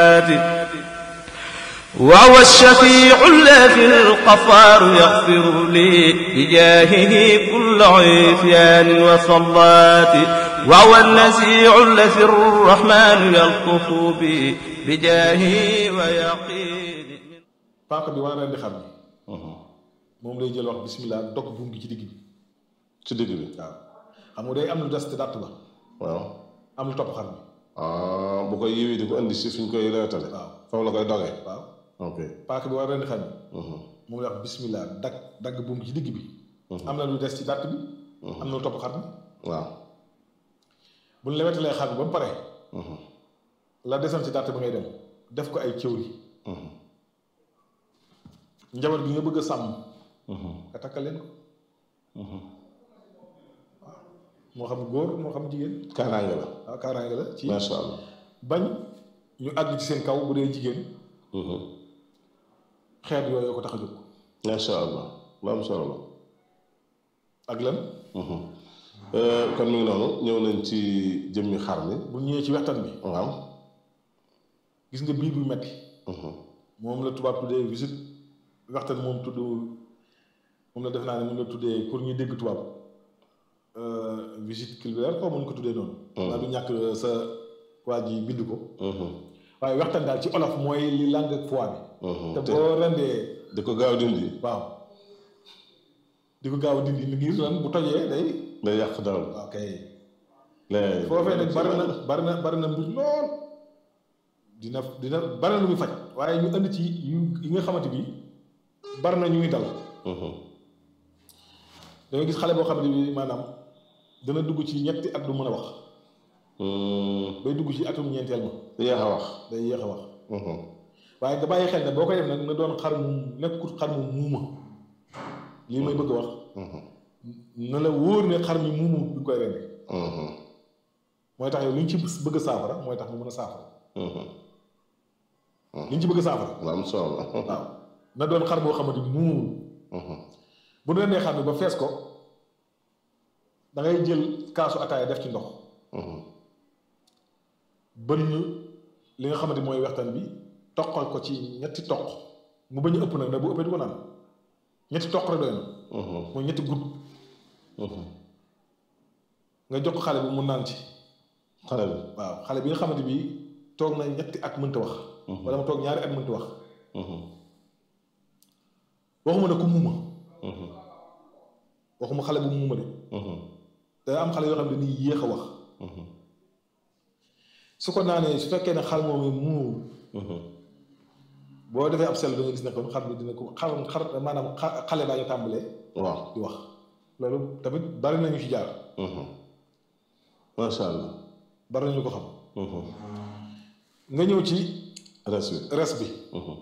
وهو الشفيع الذي الغفار يغفر لي بجاهه كل عصيان وصلات وهو النزيع الذي الرحمن يلطف بي بجاهه ويقين paaka bi war a rendi xar bi moom lay jël wax bismillah dog buum gi ci digg bi ci digg bi waaw xam nga day am lu des te dàtt ba waaw am lu topp xar bi ah bu koy yiwi di ko indi si suñ koy reetale waaw foofu la koy dogee waaw ok paaka bi war a rendi xar bi moom lay wax bismillah dagg dagg buum gi ci digg bi am na lu des ci dàtt bi am na lu topp xar bi waaw bu ñu lewetalee xar bi ba mu pare la desoon ci dàtt bi ngay dem def ko ay cëwri njaboot gi nga bëgg a sàmm nga takkal leen ko moo xam góor moo xam jigéen kaaraange la waaw kaaraange la ci macha allah bañ ñu àgg ci seen kaw bu dee jigéen xeet yooyu ko tax a jóg macha allah lu am solo la ak lan kon mi ngi noonu ñëw nañ ci jëmmi xar mi bu ñëwee ci waxtaan bi waaw gis nga biir bu metti moom la tubaab tuddee visite waxtaan moom tudd moom la def naa ne moom la tuddee pour ñu dégg tubaab visite culturelle ko mën ko tuddee noonu naa du ñàkk sa waa ji bind ko waaye waxtaan daal ci olof mooy li langue ak poids bi te boo rendee di ko gaaw dindi waaw di ko gaaw a dindi ni ngir lan bu tojee day day yàq dara waaw kay léegi foofee nag bari na bari na bari na mbir lool dina dina bari na lu muy faj waaye ñu indi ci yu yi nga xamante bi bari na ñuy dal da nga gis xale boo xamante bi maanaam dana dugg ci ñetti at du mën a wax bay dugg ci atum ñeenteel ma yéex a wax day yéex a wax waaye nga bàyyi xel ne boo koy def nag na doon xar mu nekkut xar mu muuma lii may bëgg a wax na la wóor ne xar mi muumu bi nga koy rendi mooy tax yow li ñu ci bëgg a saafara mooy tax mu mën a saafara li ñu ci bëgg a saafara lu am solo la waaw na doon xar boo xamante ni muumul bu ñu rendee xar mi ba fees ko da ngay jël kaasu ataaya def ci ndox bënn li nga xamante mooy waxtaan bi toqal ko ci ñetti toq mu bañ a ëpp nag ndax bu ëppee du ko naan ñetti toq rek doy na mooy ñetti gudd nga jox ko xale bi mu naan ci xale bi waaw xale bi nga xamante bi toog na ñetti at mënta wax wala mu toog ñaari at mënta wax waxuma ne ku muuma waxuma xale bu muuma de day am xale yoo xam ne dañuy yéex a wax su ko naanee su fekkee ne xar moom muumul boo defee ab sell da nga gis ne kon xar bi dina ko xar xar maanaam xale baa ñu tàmbalee waaw di wax loolu tamit bari nañu ci jaar macha allah bari nañu ko xam nga ñëw ci res bi res bi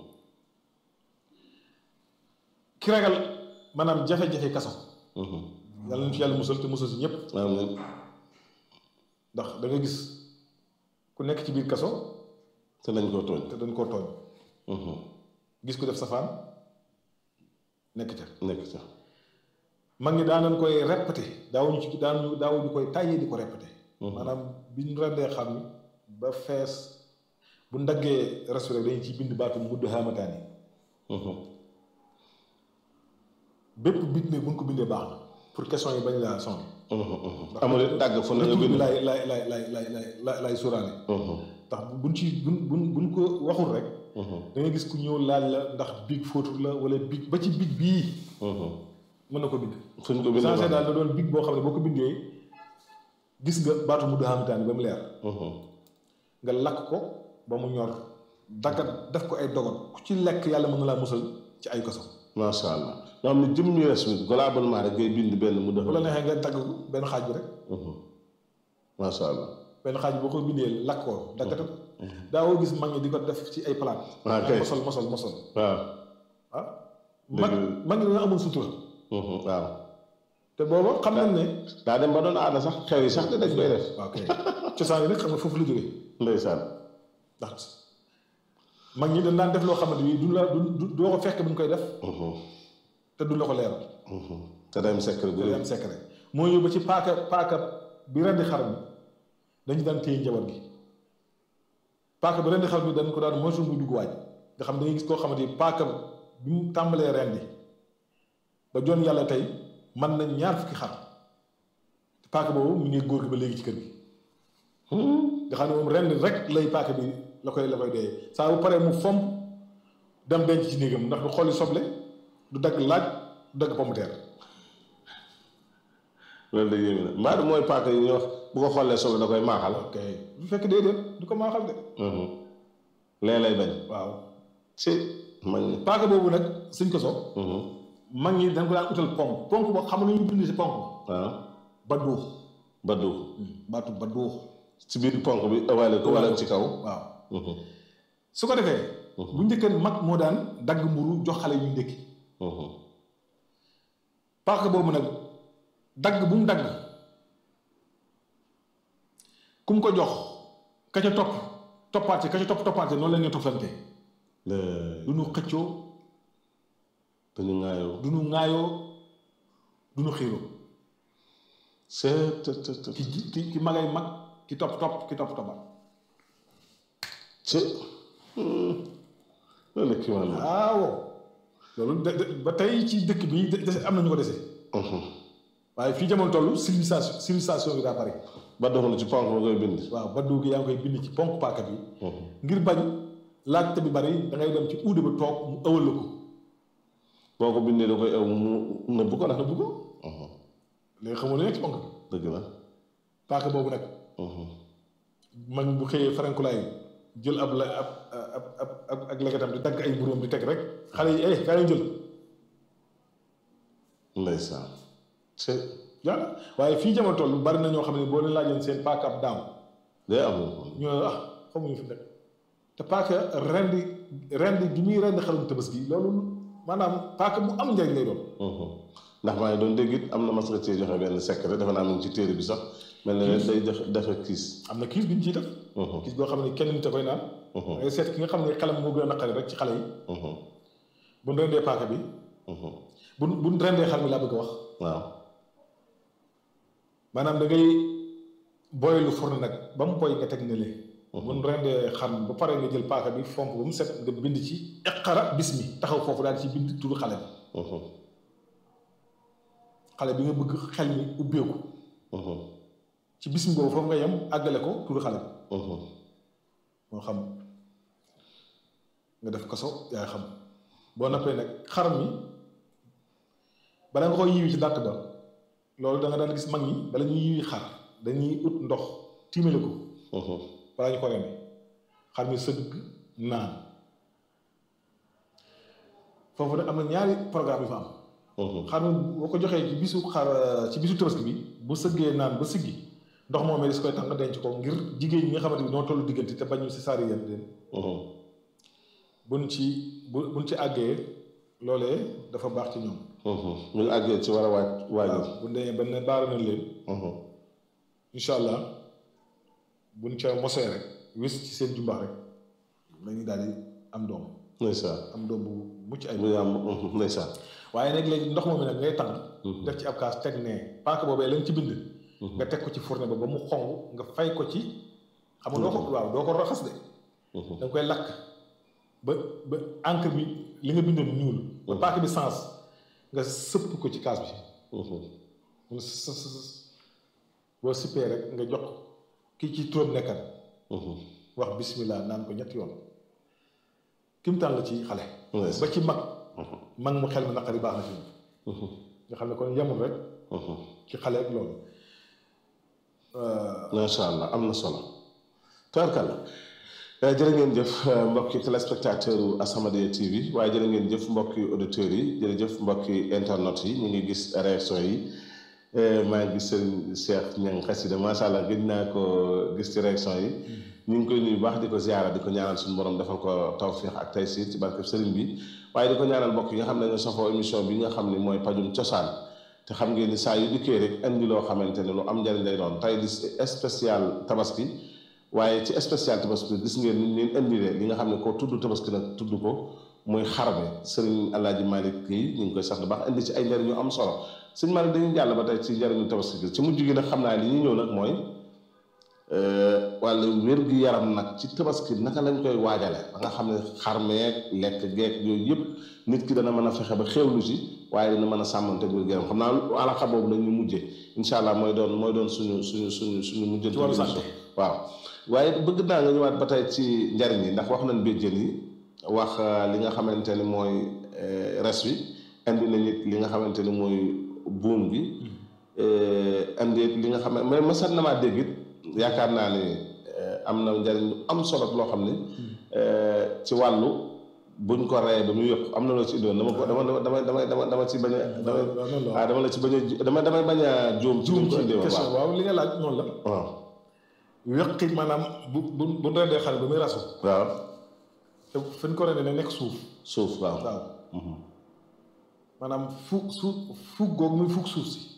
ki ragal maanaam jafe-jafe kaso yàlla nañu ci yàlla musal te musal si ñëpp amiin ndax da nga gis ku nekk ci biir kaso te dañ koo tooñ te dañ koo tooñ gis ku def safaan nekk ca nekk ca mag ñi daan nañ koy répété daawuñu ci daan daawuñu koy tàyyee di ko répété maanaam bi ñu rendee xam ni ba fees bu ndaggee res bi rek dañu ciy bind baatu mudd xaamataan yi bépp bit ne bu ñu ko bindee baax na pour question yi bañ laa sonn amul dàgg fu ne nga bi bind lay lay lay lay lay lay lay sóoraale ndax buñ ci buñ buñ buñ ko waxul rek da nga gis ku ñëw laaj la ndax big fóotul la wala big ba ci big bii mën na ko bind fuñ ko bind changé daal da doon big boo xam ne boo ko bindee gis nga baatu mudd xaamataan yi ba mu leer nga lakk ko ba mu ñor daggat def ko ay dogot ku ci lekk yàlla mën na laa musal ci ay kaso macha allah nga xam ne jëmmi res bi globalement rek ngay bind benn mu def bu la neexee nga dagg ko benn xaaj bi rek macha allah benn xaaj bi boo ko bindee lakk ko daggate ko daawoo gis mag ñi di ko def ci ay palaat Ah, kay. mosol mosol mosol waaw ah mag mag ñi dañoo amul sutura waaw te booba xam nañ ne daa dem ba doon aada sax xew yi sax de dañ koy def waaw kay cosaan yi nag xam nga foofu la jógee ndeysaan ndax mag ñi dañ daan def loo xamante ni du la du du- doo ko fekk bu ñu koy def te du la ko leeral te dem secret bu day rëy am secret moo ñëw ba ci paaka paaka bi rendi xar mi dañu daan téye njaboot gi paaka bi rendi xar bi dañ ko daan moytu muy dugg waaj nga xam da ngay gis koo xamante ni paaka bi mu tàmbalee rendi ba joon yàlla tey man na ñaar fukki xar paaka boobu mu ngi góor gi ba léegi ci kër gi nga xam ne moom rendi rek lay paaka bi la koy la koy dee saa bu paree mu fomp dem denc ci néegam ndax du xolli soble du dagg laaj du dagg pomme de terre loolu de yéeme na mbaa mooy paaka yi ñuy wax bu ko xoolee soble da koy maaxal. ok bu fekk déedéet du ko maaxal de lee lay bañ. waaw ci mag ñi. paaka boobu nag suñ ko so mag ñi dañ ko daan utal ponk ponk boo xam ne ñu bind si ponk waaw ba duux baddu baatu ba duux ci biir ponk bi ëwaale ko wala ci kaw. waaw su ko defee bu njëkkee mag moo daan dagg mburu jox xale yu ndékki paaka boobu nag dagg bu mu dagg ku mu ko jox ka ca topp toppaat ka ca topp toppaat noonu la ñu toppante du ñu xëccoo dañu ŋaayoo. du ñu ŋaayoo du ñu xiiroo c'est te te te ki ji ki ki magay mag ki topp topp ki topp toppaat ci loolu kii wàll. waaw loolu de de ba tey ci dëkk bi de de am na ñu ko dese waaye fii jamono toll civilisation civilisation bi daa bari ba doxul ci ponk ba koy bind. waaw ba dugg yaa ngi koy bind ci ponk paaka bi ngir bañ laajte bi bari da ngay dem ci uude ba toog mu ëwal la ko boo ko bindee da koy ew mu nëbb ko nag. nëbb ko léegi xamoo lu nekk ci ponk bi dëgg la. paaka boobu nag mag bu xëyee farankulaay jël ab la ab ab ab ab ak legetam di dagg ay buróom di teg rek xale yi eh kaa leen jël ndeysaan. ci yàlla waaye fii jamono toll bari na ñoo xam ne boo leen laajoon seen paaka ab daam day am. ñu ne ah xamuñu fi nekk te paaka rendi rendi gi muy rendi xarum tabaski loolu maanaam paaka bu am njariñ lay doon ndax maa ngi doon dégg it am na mas nga cee joxe benn secret defe naa mu ngi ci téere bi sax mel na ne day def defe kiis. am na kiis bi ñu ciy def kiis boo xam ne kenn nit a koy naan ngay seet ki nga xam ne xelam moo gën a naqari rek ci xale yi bu ñu rendee paaka bi bu bu ñu rendee xar mi laa bëgg a wax waaw. maanaam da ngay boylu fourne nag ba mu boy nga teg ne lee bu ñu rendee xar mi ba pare nga jël paaka bi fomp ba mu set nga bind ci iqara bismi taxaw foofu daal di ci bind turu xale bi xale bi nga bëgg xel mi ubbeeku ci bismi boobu foofu nga yem àggale ko turu xale bi moo xam nga def kaso yaay xam boo noppee nag xar mi bala nga koy yiwi ci dàtt ba loolu da nga daan gis mag ñi bala ñuy yiwi xar dañuy ut ndox tiimale ko balaa ñu ko rendi xar mi sëgg naan foofu nag am na ñaari programme yu fa am xar mi boo ko joxee ci bisu xar ci bisu tabaski bi bu sëggee naan ba siggi ndox moom di si koy tax nga denc ko ngir jigéen ñi nga xamante ni ñoo tollu diggante te bañu si saari yéen leen buñ ci bu buñ ci àggee loolee dafa baax ci ñoom ñu ngi àggee ci war a waaj waajal. bu demee ba ne baara nañ leen incha allah buñ ca mosee rek wis ci seen jumbax rek dañuy daal di am doom ndeysaan. am doom bu mucc ay bu yàmm ndeysaan. waaye nag léegi ndox moom mi nag ngay tàng def ci ab kaas teg ne paaka boobee lañ ci bind nga teg ko ci fourne ba ba mu xong nga fay ko ci xam nga doo ko waaw doo ko raxas de da nga koy lakk ba ba encre bi li nga bindoon ñuul ba paaka bi sens nga sëpp ko ci kaas bi mu s s boo sippee rek nga jox kii ci turam nekkal wax bismillah naan ko ñetti yoon kimtaan la ci xale ba ci mag mag mu xel mi naqari baax na ci nga xam ne kon yemul rek ci xale ak loolu macha allah am na solo tubaarkàlla jërë ngeen jëf mbokki téléspectateur u As-Samadiyya TV waaye jërë ngeen jëf mbokki auditeurs yi jërëjëf mbokki internet yi ñu ngi gis réaction yi maa ngi gis sëriñ Cheikh Niang xasida macha allah gëj naa ko gis ci réaction yi ñu ngi koy nuyu baax di ko ziara di ko ñaanal suñu borom defal ko tawfiix ak taysiir ci barke sëriñ bi waaye di ko ñaanal mbokk yi nga xam ne ñoo safoo émission bi nga xam ne mooy pajum cosaan te xam ngeen ni saa yu dikkee rek indi loo xamante ne lu am njariñ lay doon tey di spécial tabaski waaye ci spécial tabaski gis ngeen ni leen indilee li nga xam ne ko tudd tabaski nag tudd ko muy xarbe sëriñ Alaaji Malick yi ñu ngi koy sax baax indi ci ay njariñ yu am solo sëñ Malick dañuy jàll ba tey ci njariñu tabaski gi ci mujj gi nag xam naa li ñuy ñëw nag mooy wàllu wér-gu-yaram nag ci tabaski naka lañ koy waajale ba nga xam ne xarmeeg lekk geek yooyu yëpp nit ki dana mën a fexe ba xewlu si waaye dina mën a sàmmante wér-gu-yaram xam naa alaxa boobu la ñu mujjee incha allah mooy doon mooy doon suñu suñu suñu suñu mujjante ci wàllu santé waaw waaye bëgg naa nga ñëwaat ba tey ci njariñ yi ndax wax nañ béjjën yi wax li nga xamante ni mooy res wi indi nañ it li nga xamante ni mooy buum gi indi li nga xam ne mais masat na maa dégg it yaakaar naa ni am na njariñ lu am solo loo xam ni ci wàllu buñ ko reyee ba mu yëpp am na loo ci indoon dama ko dama dama dama dama dama ci bañ a dama waaw dama la ci bañ a dama damay bañ a juum ci juum ko ci indee woon question waaw waaw li nga laaj noonu la waaw weqi maanaam bu bu bu rendee xale ba muy rasu waaw te fi ñu ko rendee ne nekk suuf suuf waaw waaw maanaam fuug suuf fuug googu muy fuug suuf si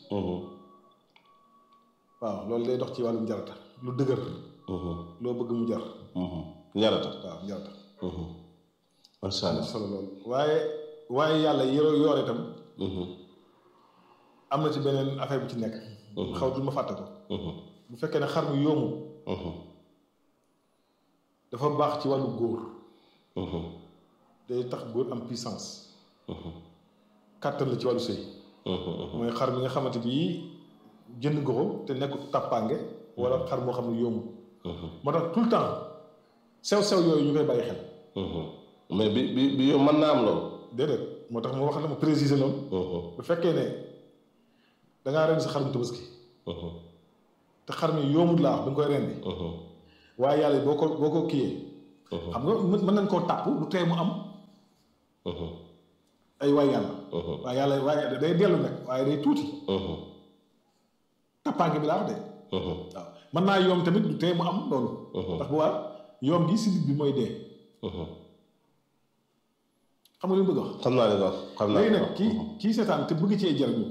waaw loolu day dox ci wàllum jarata lu dëgër loo bëgg mu jar njarata waaw jarata macha allah solo loolu waaye waaye yàlla yoro yoor itam am na ci beneen affaire bu ci nekk xaw du ma fàtte ko bu fekkee ne xar mu yoomu dafa baax ci wàllu góor day tax góor am puissance kàttan la ci wàllu sëy mooy xar mi nga xamante bii jënd nga ko te nekkul tàppaange wala xar moo xam ne yomb moo tax tout le temps sew-sew yooyu ñu koy bàyyi xel mais bi bi bi yow mën naa am loolu déedéet moo tax ma wax la ma préciser loolu bu fekkee ne dangaa rendi sa xarum tabaski te xar mi yombut laa wax da nga koy rendi waaye yàlla boo ko boo ko kiyee xam nga mën mën nañ koo tàpp lu tee mu am ay waay yàlla waaye yàlla waaye day dellu nag waaye day tuuti tàppaange bi laa wax de waaw mën naa yoom tamit du tee mu am loolu ndax bu waa yoom gi sidit bi mooy dee xam nga li mu bëgg a wax xam naa li nga wax xam naa léegi li nga nag wax. kii kii seetaan te bëgg cee jariñu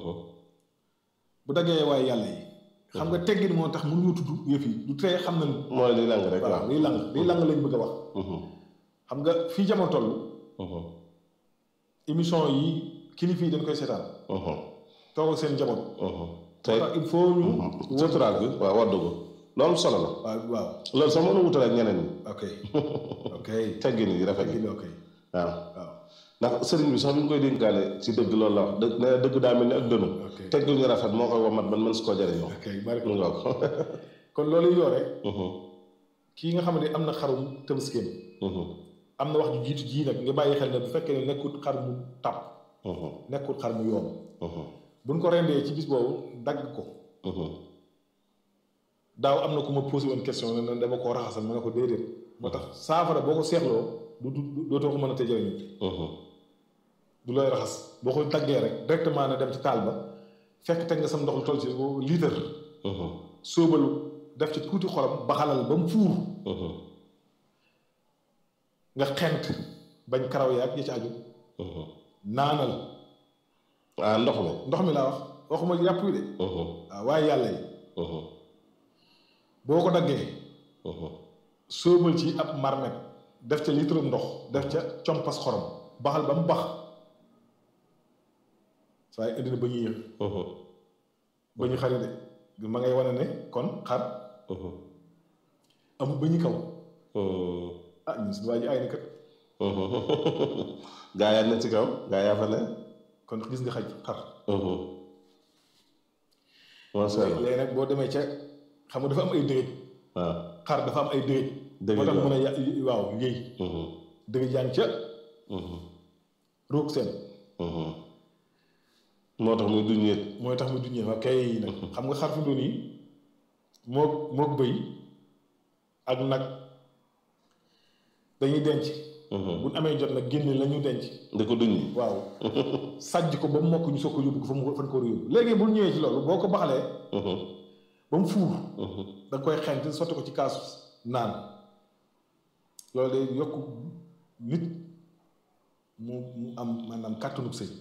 bu daggee waaye yàlla yi xam nga teggin moo tax mënuñu tudd yëf yi du tee xam nañ mooy li lang rek waaw waaw. liy lang liy lang lañ bëgg a wax xam nga fii jamono toll émission yi kilifa yi dañ koy seetaan toogal seen njaboot tey moo tax il faut ñu wuturaal bi waaw waddu ko loolu solo la waaw waaw loolu sax mën a wutale ak ñeneen ñi ok ok teggin yi rafet teggin yi ok waaw waaw ndax sëriñ bi sax bi ñu koy dénkaane ci dëgg loolu la wax dëgg nee na dëgg daa mel ni ak dënu ok teggin ñu rafet moo koy wamat man mën si koo jëriñoo ok bari mu nga ko kon loolu yoore kii nga xam ne am na xarum tëbaskeem am na wax ju jiitu jii nag nga bàyyi xel ne bu fekkee ne nekkul xar mu tàpp nekkul xar mu yoom buñ ko rendee ci bis boobu dagg ko daaw am na ku ma posé woon question ne ne dama koo raxasal ma ne ko déedéet moo tax saafara boo ko seexloo du du dootoo ko mën a te jëriñu du looy raxas boo ko daggee rek directement ne dem ci taal ba fekk teg nga sam ndox lu toll ci litre sóobalu def ci tuuti xolam baxalal ba mu fuur nga xent bañ karaw yaag ya ci aju naanal ah ndox mi ndox mi laa wax waxuma yàpp wi de waaw waaye yàlla yi boo ko daggee sóobal ci ab marmet def ca litre ndox def ca compas xorom baxal ba mu bax saa yi indi na ba ñuy yëg ba ñu xari de ma ngay wane ne kon xar amul ba ñu kaw ah ñun suñu waa ji ay na kat gaa yaa ne ci kaw gaa yaa fa ne kon gis nga xaj xar macha allah léegi nag boo demee ca xam nga dafa am ay dërëj waaw xar dafa am ay dërëj Dërëj moo tax waaw. mën a ya waaw yëy dërëj yaa ngi ca roog seen moo tax muy duñ yéet mooy tax mu duñee waa kay nag xam nga xar fi mu doon yi moog moog bëy ak nag dañuy denc bu ñu amee jot nag génne la ñu denc di ko duñ waaw sàjj ko ba mu mokk ñu soog ko yóbbu ko fa mu fan ko war a yóbbu léegi bu ñu ñëwee ci loolu boo ko baxalee ba mu fuur da nga koy xent sotti ko ci kaasu naan loolu day yokk nit mu mu am maanaam kàttanug sëy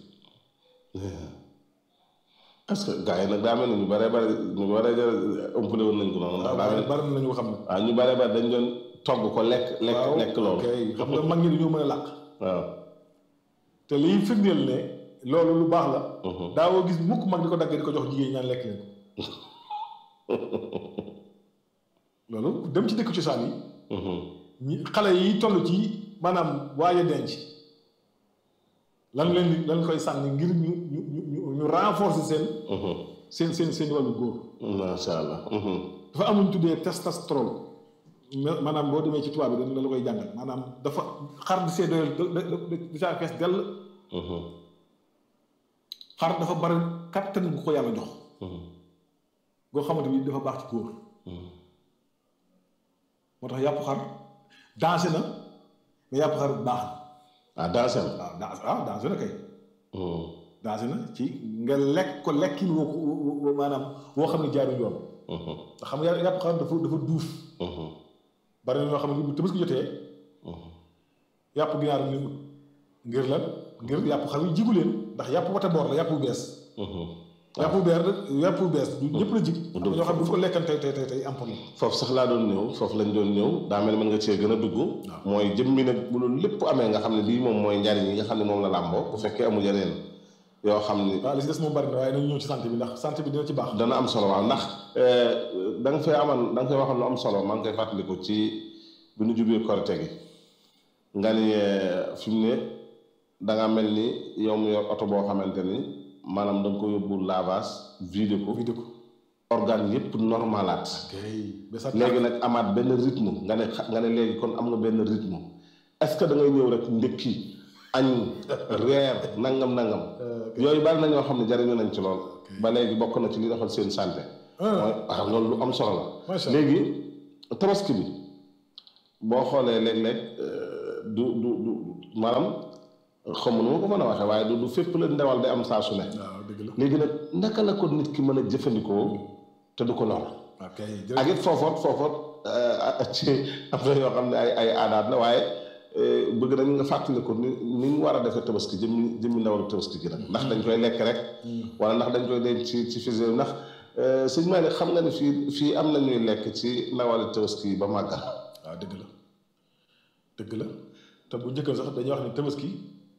est-ce que gaa yi nag daa mel ni ñu bare bare ñu bare bare ëmpale woon nañ ko noonu ndax daa mel bari na ñu ko xam ne waaw ñu bare bare dañ doon togg ko lekk lekk lekk loolu ok xam nga mag ñi dañoo mën a làq waaw te liy firndeel ne loolu lu baax la daawoo gis mukk mag di ko dagg di ko jox jigéen ñaan lekk leen ko loolu dem ci dëkk cosaan yi ñi xale yi toll ci maanaam waaye denc lan leen di lan koy sànni ngir ñu ñu ñu ñu renforcer seen seen seen seen wàllu góor macha allah. dafa amuñ tuddee testostérone ma- maanaam boo demee ci tubaab bi dañ la koy jàngal maanaam dafa xar di see doyal da da di saa fees dell xar dafa bari kattan gu ko yàlla jox goo xamante ni dafa baax ci góor moo tax yàpp xar dansé na mais yàpp xar baax ah dansé na waaw dans waaw dansé na kay dansé na ci nga lekk ko lekkin woo ko woo maanaam woo xam ne jaaru yoon nga xam nga yàpp xar dafa dafa duuf bari na ñoo xam ne bu Tabaski jotee yàpp ginaar ñu ngir lan ngir yàpp xar yi jigu leen ndax yàpp wata boor la yàpp bu bees yàpp bu beer yàpp bu bees du ñëpp la jig am na ñoo xam ne bu ñu ko lekkan tey tey tey tey am problème foofu sax laa doon ñëw foofu lañ doon ñëw daa mel ni mën nga cee gën a dugg mooy jëmmi nag bu loolu lépp amee nga xam ne lii moom mooy njariñ yi nga xam ne moom la làmboo bu fekkee amul yeneen yoo xam ni waaw li si des moom bari na waaye nañu ñëw ci santé bi ndax santé bi dina ci baax dana am solo waaw ndax da nga fay amal da nga fay waxoon lu am solo maa ngi koy fàttaliku ci bi nu jubee korite gi nga ni fi mu ne da nga mel ni yow mu yor oto boo xamante ni maanaam da nga ko yóbbu lavage vidé ko vidé ko organe yëpp normalaat kay ba sa léegi nag amaat benn rythme nga ne xa- nga ne léegi kon am nga benn rythme est-ce que da ngay ñëw rek ndékki añ reer nangam nangam yooyu bari na ñoo xam ne jariñu nañ ci lool ba léegi bokk na ci li doxal seen santé mooy waaw loolu lu am solo la Macha Allah. léegi tabaski bi boo xoolee léeg-léeg du du du maanaam xam nu ma ko mën a waxee waaye du du fépp la ndewal day am saa su ne waaw dëgg la léegi nag naka la ko nit ki mën a jëfandikoo te du ko lor ok ak it foofoot foofoot ci am na yoo xam ne ay ay aadaat la waaye bëgg nañ nga fàttali ko ni ni ñu war a defee tabaski jëmmi jëmmi ndawal tabaski gi nag ndax dañ koy lekk rek wala ndax dañ koy denc ci ci fise ndax sëñ Malick xam nga ne fii fii am na ñuy lekk ci ndawal tabaski yi ba màggal waaw dëgg la dëgg la te bu njëkkal sax dañuy wax ni tabaski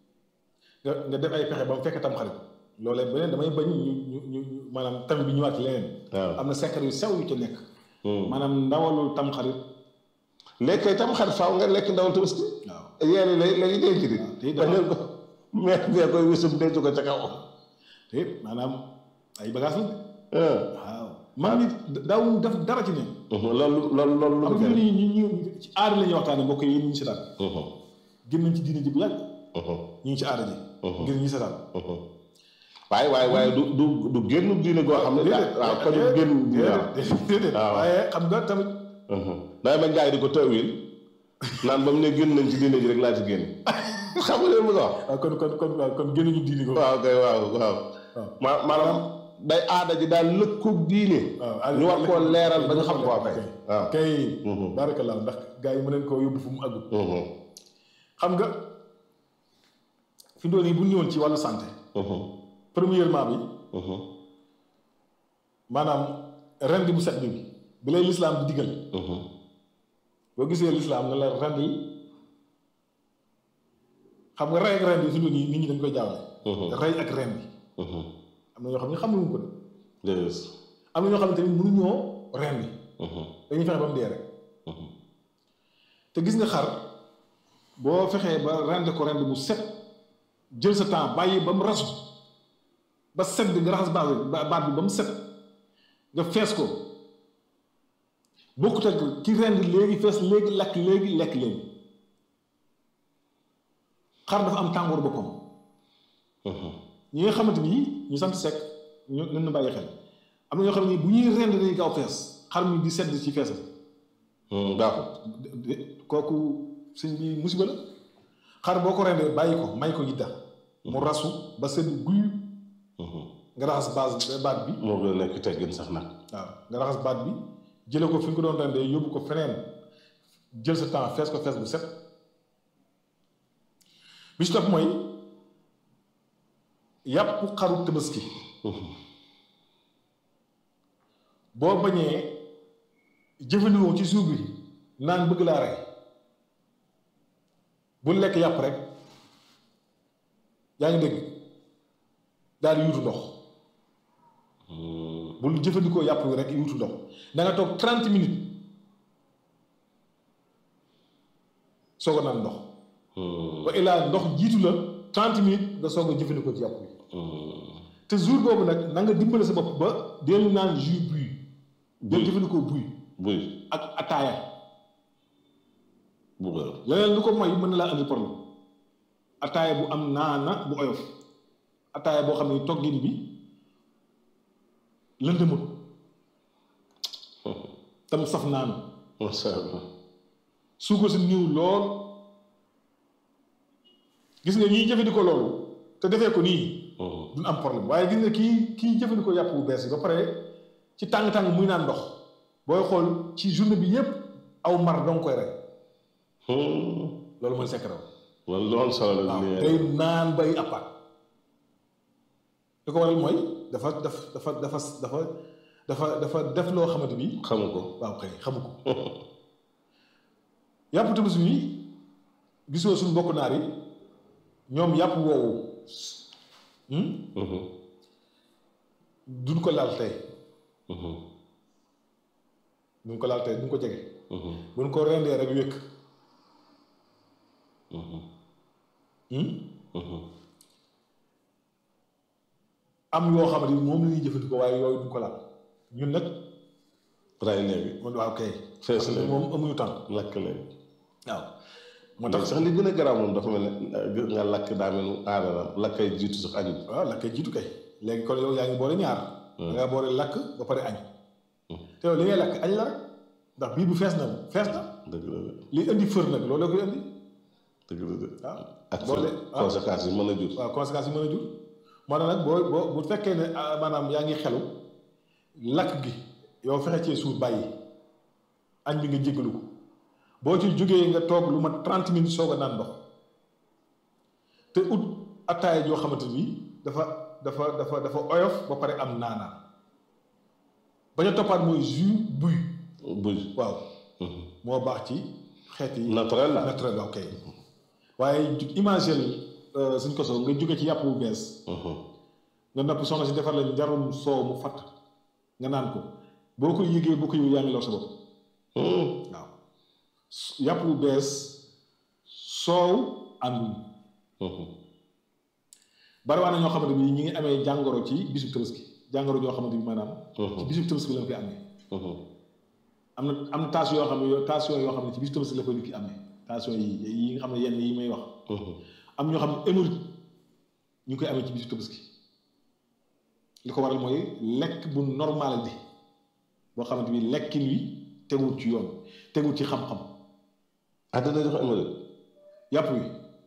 nga nga def ay pexe ba mu fekk tam xarit loolee beneen damay bañ ñu ñu ñu ñu maanaam tamit bi ñëwaat ci leneen waaw am na secret yu sew yu ci nekk maanaam ndawalul tam xarit lekkee tam xarit faaw nga lekk ndawal tabaski waaw yéen lay lay denc di te it bañ ko mais bee koy wisum denc ko ca kaw te it maanaam ay bagages la ah. waaw man nit daawuñ def dara ci ne loolu loolu loolu lu am ko na ñu ñu ñu ci aada la ñuy waxtaane mbokk yi ñu ngi si daal Mhm, gën nañ ci diine ji bu yàgg mhm, ñu ngi ci aada ji ngir ñu seetaan mhm. waaye waaye waaye du du du génn diine goo xam ne waaw ko du génn diine waaw déedéet déedéet waaw. waaye xam nga tamit day bañ gars yi di ko tawil naan ba mu ne génn nañ ci diine ji rek laa ci génn xam nga leen bëgg a wax waaw kon kon kon waaw kon génn ñu diine ko waaw kay waaw waaw waaw ma maanaam day aada ji daal lëkkoog diine waaw ñu war koo leeral ba ñu xam ko kay waaw kay Mhm. barakallah ndax gars yi mën nañ koo yóbbu fu mu àggul Mhm, xam nga fi doon yi bu ñu ñëwoon ci wàllu santé mhm, premièrement bi mhm, maanaam rend bu set bi bi lay lislaam di digal mhm. boo gisee lislaam ne la rend yi xam nga rey ak rend yi fi doon yi nit ñi dañ koy jaawale Mhm. rey ak rend yi Mhm. am na ñoo xam ne xamuñu ko de Déedéet. am na ñoo xam ne tamit mënuñoo rend yi Mhm, dañuy fexe ba mu dee rek mhm. te gis nga xar boo fexee ba rend ko rend bu set jël sa temps bàyyi ba mu rasu ba set bi nga raxas baat bi ba- baat bi ba mu set nga fees ko bokkut ak ki rend léegi fees léegi lekk léegi lekk léegi xar dafa am tàngoor boppam Mhm. ñi nga xamante ni ñu sant sekk ñu nañ na bàyyi xel am na ñoo xam ne bu ñuy rend dañuy gaaw fees xar mi di sedd ci feesam Mhm, baaxul. de- de- kooku sëñ bi musiba la xar boo ko rendee bàyyi ko may ko yidda mu rasu ba sedd guy Mhm. nga raxas base baat bi moo gën a nekk teggin sax nag. waaw nga raxas baat bi jële ko fi nga ko doon rendee yóbbu ko feneen jël sa temps fees ko fees bu set bi ci topp mooy yàpp xaru tabaski boo bañee jëfandikoo ci suuf bi naan bëgg laa rey bu lekk yàpp rek yaa ngi dégg daal di yuutu ndox Mhm, bul jëfandikoo yàpp wi rek yuutu ndox da nga toog 30 minutes soog a naan ndox wa illaa ndox jiitu la 30 minutes nga soog a jëfandikoo ci yàpp bi te jour boobu nag na nga dimbale sa bopp ba deel naan jus buy deel jëfandikoo buy buy ak ataaya bu gër leneen lu ko mooy mën na laa andi problème ataaya bu am naana bu oyof ataaya boo xam ne toggin bi lëndëmut tam saf naanu masha Allah suukar si niw lool gis nga ñiy jëfandikoo loolu te defee ko nii duñ am problème waaye gis nga kii kii jëfandikoo yàpp bu bees yi ba pare ci tàng-tàng muy naan ndox booy xool ci journée bi yépp aw mar danga koy rek loolu mooy secret wala loolu solo la waaw li day naan bay appaat li ko waral mooy dafa daf dafa dafa dafa dafa dafa def loo xamante ni xamu ko waaw kay xamu ko yàpp tabaski bi gisoo suñu mbokk naar yi ñoom yàpp woowu hmm? duñ ko laal tey duñ ko laal tey duñ ko jege buñ ko rendee rek wékk hmm? am yoo xamante ni moom la ñuy jëfandikoo waaye yooyu duñ ko laal ñun nag ray léegi man waaw kay fees léegi moom amuñu temps lakk léegi waaw moo ndax tax sax li gën a garaaw moom dafa mel ne nga lakk daa mel ni aada la lakkay jiitu sax añu waaw lakk jiitu kay léegi kon yow yaa ngi boole ñaar da ngaa boole lakk ba pare añ te yow li ngay lakk añ la rek ndax biir bu fees na fees na dëgg la de li indi fër nag loolu la koy indi dëgg la de waaw ak boole waaw conséquences yi mën a jur waaw conséquences yi mën a jur moo tax nag boo boo bu fekkee ne ah, maanaam yaa ngi xelu lakk gi yow fexe cee suur bàyyi añ bi nga jéggalu ko boo ci jógee nga toog lu mat 30 minutes soog a naan ndox te ut attaaya joo xamante ni dafa dafa dafa dafa oyof ba pare am naanaan bañ a toppaat mooy jus buy buy waaw moo baax ci xeet yi naturel la naturel ok waaye ju- imagine suñ ko soo nga jóge ci yàpp bu bees nga nopp soxna si defar la njarum soow mu fatt nga naan ko boo ko yëgee boo ko yëgee yaa ngi lor sa bopp waaw yàpp bu bees soow ànduñ bari waa na ñoo xamante bi ñi ngi amee jàngoro ci bisub tabaski jàngoro joo xamante bi maanaam ci bisub tabaski la koy amee am na am na tension yoo xam ne yoo tension yoo xam ne ci bisub tabaski la koy nit ki amee tension yi yi nga xam ne yenn yi may wax am ñoo xam ne hémorroïde ñu koy amee ci bisub tabaski li ko waral mooy lekk bu normal bi boo xamante bi lekkin wi teguwul ci yoon teguwul ci xam-xam ah dana jox hémorroïde yàpp wi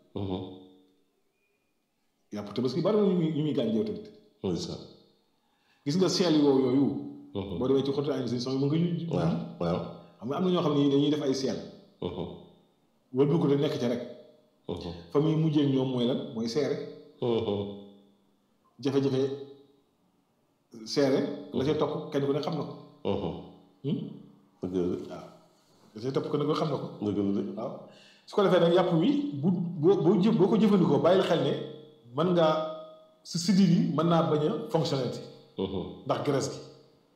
yàpp tabaski bari na ñu muy ñu muy gaañ yow tamit oui ça gis nga seel yoo yooyu boo demee ci xotu ay si son mën nga ñu waaw waaw xam nga am na ñoo xam ne dañuy def ay seel wëlbu ko te nekk ca rek fa muy mujjee ñoom mooy lan mooy seere jafe-jafe seere la ca topp kenn ku ne xam na ko Hmm? dëgg la de waaw la ca topp kenn ku ne xam na ko dëgg la de waaw su ko defee nag yàpp wi bu boo boo jë boo ko jëfandikoo bàyyil xel ne mën ngaa si siddiit yi mën naa bañ a fonctionner ndax graisse gi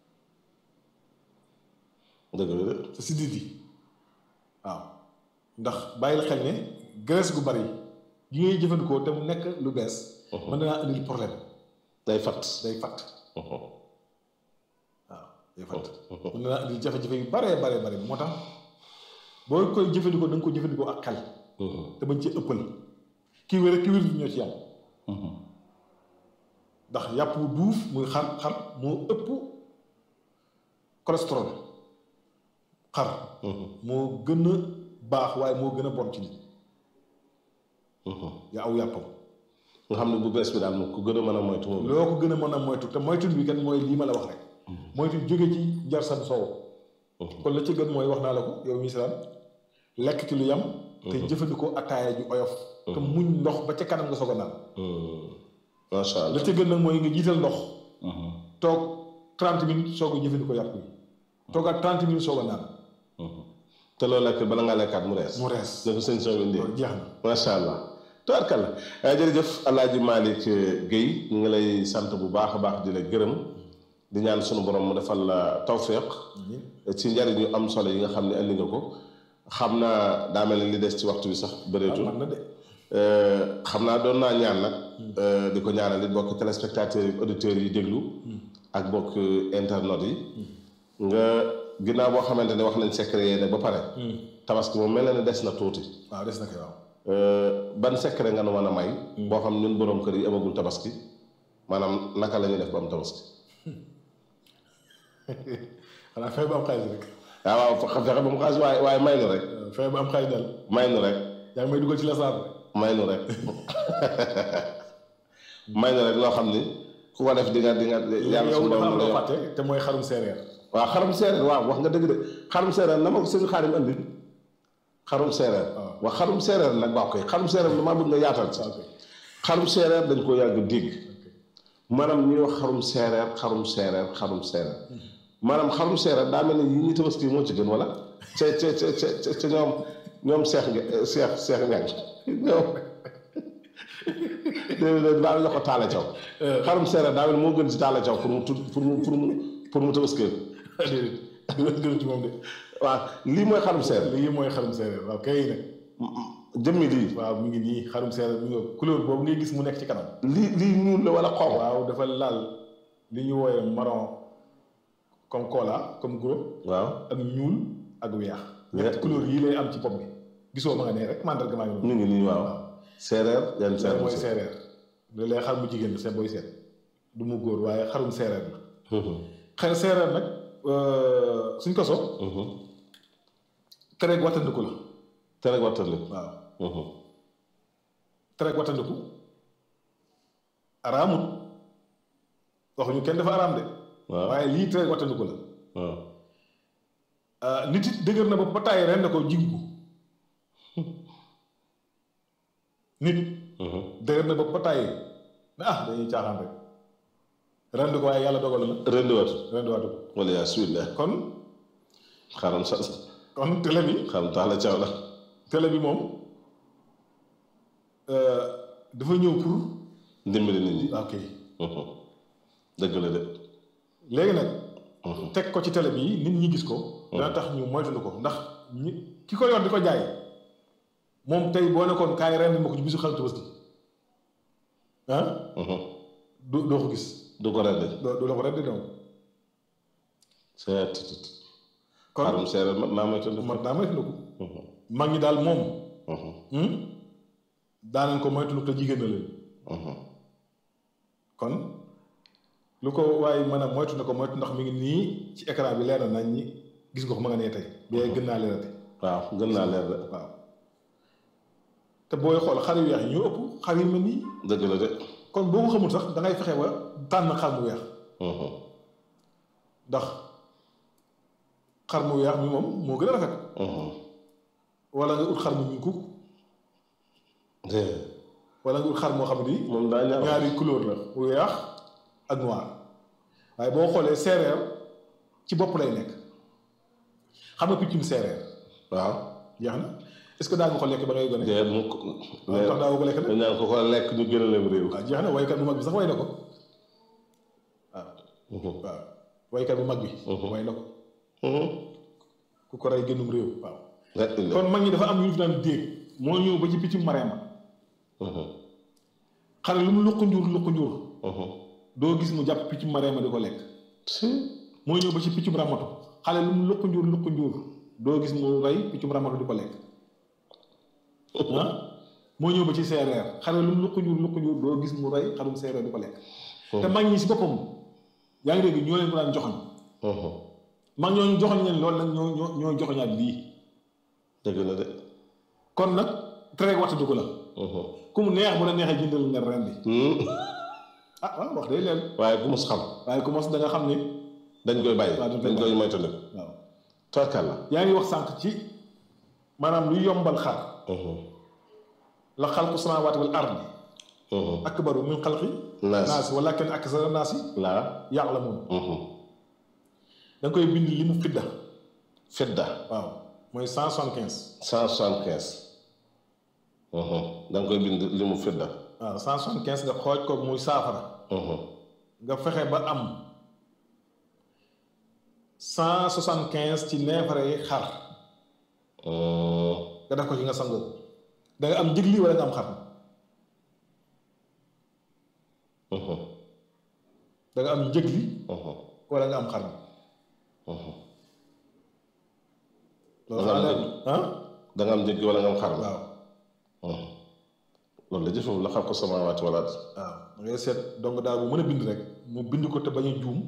dëgg la de sa siddiit yi waaw ndax bàyyil xel ne graisse gu bari yi ngay jëfandikoo te mu nekk lu bees mën naa indil problème day fat day fatt waaw day fatt mën naa indil jafe-jafe yu baree baree bare moo tax boo koy jëfandikoo da nga ko jëfandikoo ak xel te bañ ci ëppal kii wér kii wér ñoo ci yam ndax yàpp wu duuf muy xar xar moo ëpp cholestérol xar moo gën a baax waaye moo gën a bon ci nit yaa aw yàppam nga xam ne bu bees bi daal moom ku gën a mën a moytu moom loo ko gën a mën a moytu te moytu bi kan mooy lii ma la wax rek moytu jóge ci njar san soow kon la ci gën mooy wax naa la ko yow misalaam lekk ci lu yam te jëfandikoo ataaya ju oyof te muñ ndox ba ca kanam nga soog a naan macha la allah ca gën nag mooy nga jiital ndox toog 30 minutes soog a jëfandikoo yàpp yi toogaat 30 minutes soog a naan te loolu lekk bala ngaa lekkaat mu rees mu rees na ko sëñ soo indee loolu jeex na macha allah tubaarkalla jërëjëf alaaji Malick Guèye ñu ngi lay sant bu baax a baax di la gërëm di ñaan sunu borom mu defal la tawféex ci njariñ yu am solo yi nga xam ne andi nga ko xam naa daa mel ni li des ci waxtu bi sax bëreetul man na de xam naa doon naa ñaan nag di ko ñaanal it bokk téléspectateurs yi auditeurs yi déglu ak bokk internet yi nga ginnaaw boo xamante ne wax nañ secret yi ne ba pare tabaski moom mel na ne des na tuuti waaw des na koy waaw ban secret nga nu mën a may boo xam ñun boroom kër yi amagul tabaski maanaam naka la ñuy def ba am tabaski xanaa fexe ba am xaalis rek waaw waaw fexe ba mu xaalis waaye waaye may nu rek fexe ba am xaalis daal may nu rek yaa ngi may dugal ci la saar may nu rek may nu rek loo xam ni ku ko def di nga di nga yàlla yow suñu dafa am borom la loo yor fàtte te mooy xarum séeréer waaw xarum séeréer waaw wax nga dëgg de xarum séeréer na ma ko sëñ xaarim andi xarum séeréer waaw. wax xarum séeréer nag baax koy xarum séeréer damaa bëgg nga yaatal ci ok xarum séeréer dañ ko yàgg dégg maanaam ñuy wax xarum séeréer xarum séeréer xarum séeréer maanaam xarum séeréer daa mel ni yi ñuy tabaski moo ci gën wala ca ca ca ca ca ñoom ñoom seex nga seex seex ñang ñoom déedéet daal la ko taala caw xarum séeréer daa mel ni moo gën ci taala caw pour mu tudd pour mu pour mu pour mu tabaskee déedéet gënu ci moom de waaw lii mooy xarum séeréer lii mooy xarum séeréer waaw kay nag jëmmi lii waaw mi ngi nii xarum séeréer mi ngi couleur boobu ngay gis mu nekk ci kanam lii lii ñuul la wala xonq waaw dafa laal li ñu wooye marron comme cola comme gros waaw ak ñuul ak weex ñetti couleur yii lay am ci pop bi gisoo ma nga nee rek mandarga maa ngi noonu ñu ngi nii waaw séeréer yan séeréer séeréer mooy séeréer loolu lay xar mu jigéen la seet booy seet du mu góor waaye xarum séeréer la xel séeréer nag suñ ko so tereeg wattandiku la te rek wattali waaw tereeg wattandiku araamut waxuñu kenn dafa araam de waaw waaye lii tereeg wattandiku la waaw ah, nit it dëgër na ba ba tàyyi ren na ko jigu ko nit dëgër na ba ba tàyyi ne ah dañuy caaxaan rek ren ko waaye yàlla dogal na rendi wat ren di waatu ko wala yaa subillah kon xaram sa kon télé bi xaram tax la caw la télé bi moom euh, dafa ñëw pour ndimbali nit ñi ok dëgg la de léegi nag teg ko ci télé bi nit ñi gis ko dana tax ñu moytuñu ko ndax ñi ki ko yor di ko jaay moom tey boo nekkoon kaay ren ma ko ci bisu xaru Tabaski ah du doo ko gis du ko rendi doo doo la ko rendi donc seet kon xarum séeréer mat naa may tëdd mat naa moytu ko mag ñi daal moom daanañ ko moytu te jigéen na leen kon lu ko waaye mën a moytu na ko moytu ndax mi ngi nii ci écran bi leer na nañ ñi gis nga ko ma nga nee tey bee gën naa leerati waaw gën naa leer de waaw te booy xool xar yu weex yi ñoo ëpp xar yu mel nii dëgg la de kon boo ko xamul sax da ngay fexe ba tànn xar mu weex ndax xar mu weex mi moom moo gën a rafet wala nga ut xar mu ñuul kuk wala nga ut xar moo xam ne nii moom daa ñaaw ñaari couleur la weex ak noir waaye boo xoolee séeréer ci bopp lay nekk xam nga piccum séeréer waaw jeex na est-ce que daa nga ko lekk ba ngay gone de mu ko waaw tax daa ko lekk nag dañ naan ko ko lekk ñu gën a leen réew waaw jeex na waykat bu mag bi sax way na ko waaw waaw waykat bu mag bi way na ko ku ko rey génnum réew waaw kon mag ñi dafa am ñu fi daan déeg moo ñëw ba ci piccum mareema xale lu mu luq njuur luq njuur doo gis mu jàpp piccum mareema di ko lekk moo ñëw ba ci piccum ramatu xale lu mu luq njuur luq njuur doo gis mu rey piccum ramatu di ko lekk ah moo ñëw ba ci séeréer xale lu mu luq njuur luq njuur doo gis mu rey xarum séeréer di ko lekk te mag ñi si boppam yaa ngi dégg ñoo leen ko daan joxoñ mag ñooñu joxoñ leen loolu nag ñoo ñoo ñoo joxoñaat lii dëgg la de kon nag traité waxtu dugg la ku mu neex bu la neexee jëndal nga ren bi ah waaw wax day leen waaye ku mus xam waaye ku mos da nga xam ne dañ koy bàyyi waaw dañ koy dañ koy bàyyi. moytandi waaw torkal la yaa ngi wax sànq ci maanaam lu yombal xar la xalqu samaawaati wal ardi akbaru min xalqi naas naasi walakin aksara naasi laa ya'lamuun da nga koy bind li mu fidda fedda waaw mooy cent soixante quinze cent soixante quinze da nga koy bind li mu fedda waaw cent soixante quinze nga xooj ko muy saafara nga fexe ba am cent soixante quinze ci neefare yi xar nga def ko ci nga sangoo ko da nga am njëg li wala nga am xar da nga am njëg li wala nga am xar loolu Da nga am xanaa njëg. ah da nga am njëg wala nga am xar waaw loolu la jëfewul la xam ko samaawaati wala ard waaw da ngay seet donc daal bu mën a bind rek mu bind ko te bañ a juum